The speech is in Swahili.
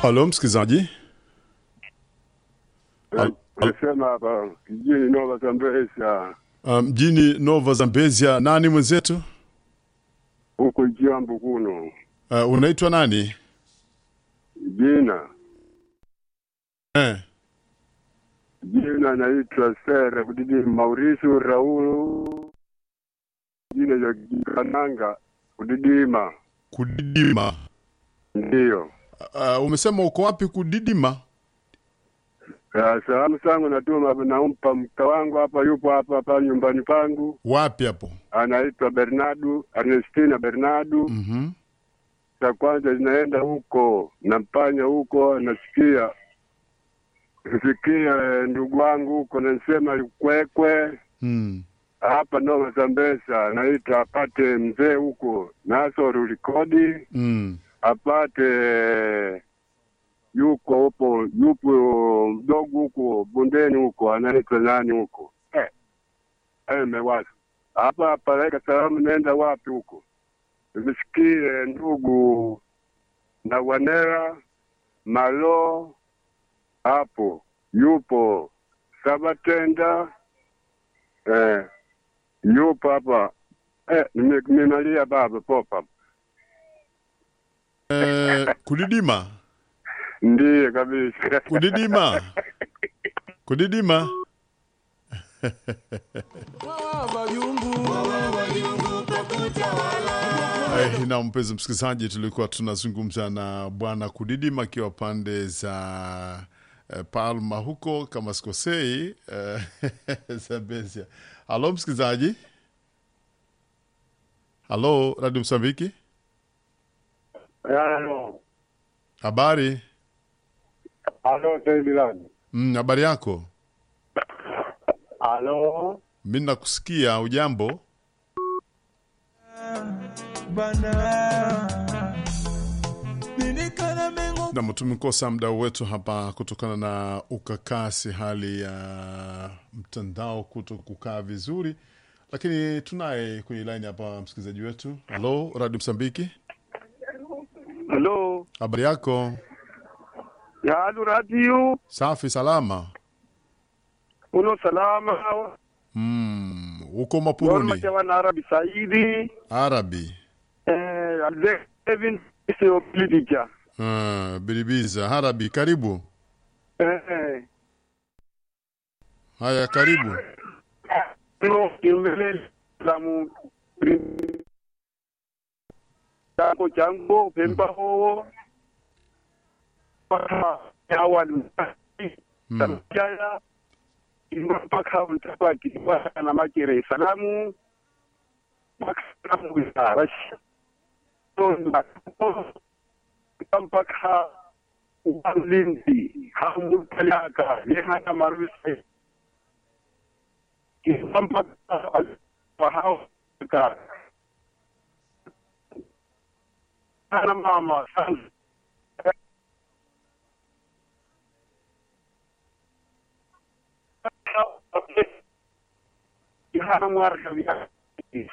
Halo msikilizaji. Al- al- Nasema hapa kijini Nova Zambezia uh, mjini Nova Zambezia, nani mwenzetu? huko Jambu kuno Uh, unaitwa nani? jina Eh. jina naitwa Sere Kudidi Mauricio Raulu jina ya Kananga Kudidima Kudidima. ndiyo. Uh, umesema uko wapi kudidima? Ya, Salamu zangu natuma nampa mka wangu hapa, yupo hapa hapa nyumbani pangu, Wapi hapo? anaitwa Bernardo Ernestina Bernardo. Mhm. Cha kwanza zinaenda huko nampanya huko, nasikia sikia eh, ndugu wangu huko nasema kwekwe Mm. hapa Nova Zambesa, naita apate mzee huko Nasoru Likodi Mm. apate yuko hupo yupo mdogo huko bondeni huko anaitwa nani huko eh, eh mewaza hapa apeleka salamu, nenda wapi huko? Nisikie ndugu na wanera malo hapo yupo Sabatenda eh, yupo hapa eh, nime- nimelia baba popa Eh, kudidima. ndiye kabisa Kudidima. Kudidima. Eh, na mpenzi msikilizaji, tulikuwa tunazungumza na bwana Kudidima akiwa pande za eh, Palma huko kama sikosei, eh, Zambezia. Halo msikilizaji, halo Radio Msambiki, Halo, habari halo Taibilani. mm, habari yako? Halo, Mi nakusikia. Ujambo? Nam, tumekosa muda wetu hapa kutokana na ukakasi, hali ya mtandao kuto kukaa vizuri, lakini tunaye kwenye laini hapa msikilizaji wetu. Halo Radio Msambiki, halo, habari yako? ya halo radio, Safi, salama. uno salama, Mm, uko Norma Mapuruni, Jawan Arabi Saidi, Arabi, eh, Alvin sio politika. uh, Biribiza, Arabi, karibu. Eh, eh, Haya, karibu. no, kimbele lamu chango chango pemba ho paka awali Mm. Jaya mpaka mtabaki na makere salamu makaramu ya rashi mpaka ulinzi hamupeleka lehana marusi mpaka wahao ka ana mama sana Hana marka